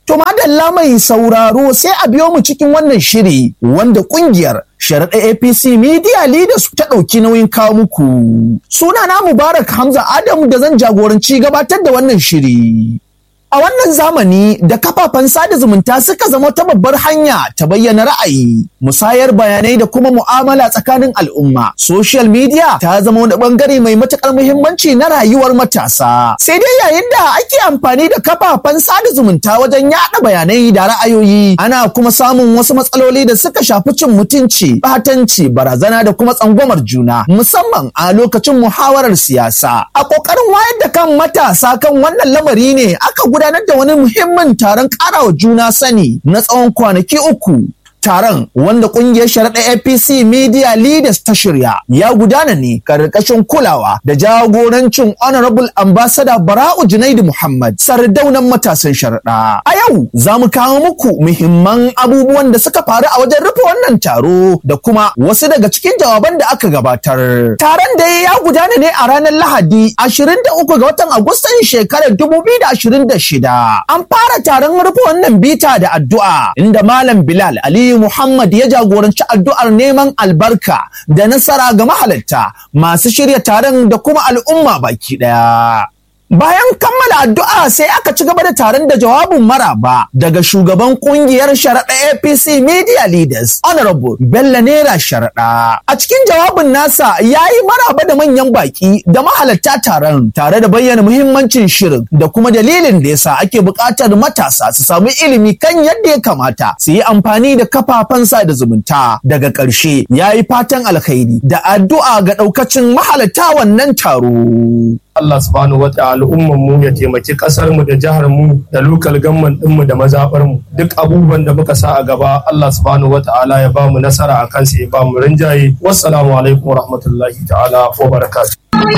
To madalla mai sauraro sai a biyo mu cikin wannan shiri wanda kungiyar sharaɗa APC Media Leaders ta ɗauki nauyin kawo muku. Sunana Mubarak Hamza Adamu da zan jagoranci gabatar da wannan shiri. A wannan zamani da kafafen sada zumunta suka zama ta babbar hanya ta bayyana ra'ayi, musayar bayanai da kuma mu'amala tsakanin al'umma. Social media ta zama wani bangare mai matukar muhimmanci na rayuwar matasa. Sai dai yayin da ake amfani da kafafen sada zumunta wajen yaɗa bayanai da ra'ayoyi, ana kuma samun wasu matsaloli da suka shafi cin mutunci, batanci, barazana da kuma tsangwamar juna, musamman a lokacin muhawarar siyasa. A ƙoƙarin wayar da kan matasa kan wannan lamari ne aka gudanar da wani muhimmin taron karawa juna sani na tsawon kwanaki uku. Taron wanda kungiyar sharaɗa APC Media Leaders ta shirya ya gudana ne karkashin kulawa da jagorancin Honorable Ambassador Bara'u Junaidu Muhammad sardaunan matasan sharaɗa. A yau za mu kawo muku muhimman abubuwan da suka faru a wajen rufe wannan taro da kuma wasu daga cikin jawaban da aka gabatar. Taron da ya gudana ne a ranar Lahadi 23 ga watan Agustan shekarar 2026. An fara taron rufe wannan bita da addu'a inda Malam Bilal Ali Aliyu Muhammad ya jagoranci addu'ar neman albarka da nasara ga mahalarta masu shirya taron da kuma al'umma baki ɗaya. Bayan kammala addu'a sai aka ci gaba da taron da jawabin maraba daga shugaban kungiyar sharaɗa APC Media Leaders Honorable Bello Nera Sharaɗa. A cikin jawabin nasa ya yi maraba da manyan baki da mahalarta taron tare da bayyana muhimmancin shirin da kuma dalilin da yasa ake buƙatar matasa su samu ilimi kan yadda ya kamata su yi amfani da kafafen sada zumunta. Daga ƙarshe ya yi fatan alkhairi da addu'a ga ɗaukacin mahalarta wannan taro. Allah subhanahu wata'ala al'umman mu ya taimaki kasar mu da jihar mu da lokal gamman din mu da mazabar mu duk abubuwan da muka sa a gaba Allah subhanahu wata'ala ya ba mu nasara a kansa ya ba mu rinjaye wassalamu alaikum wa rahmatullahi ta'ala wa barakatuh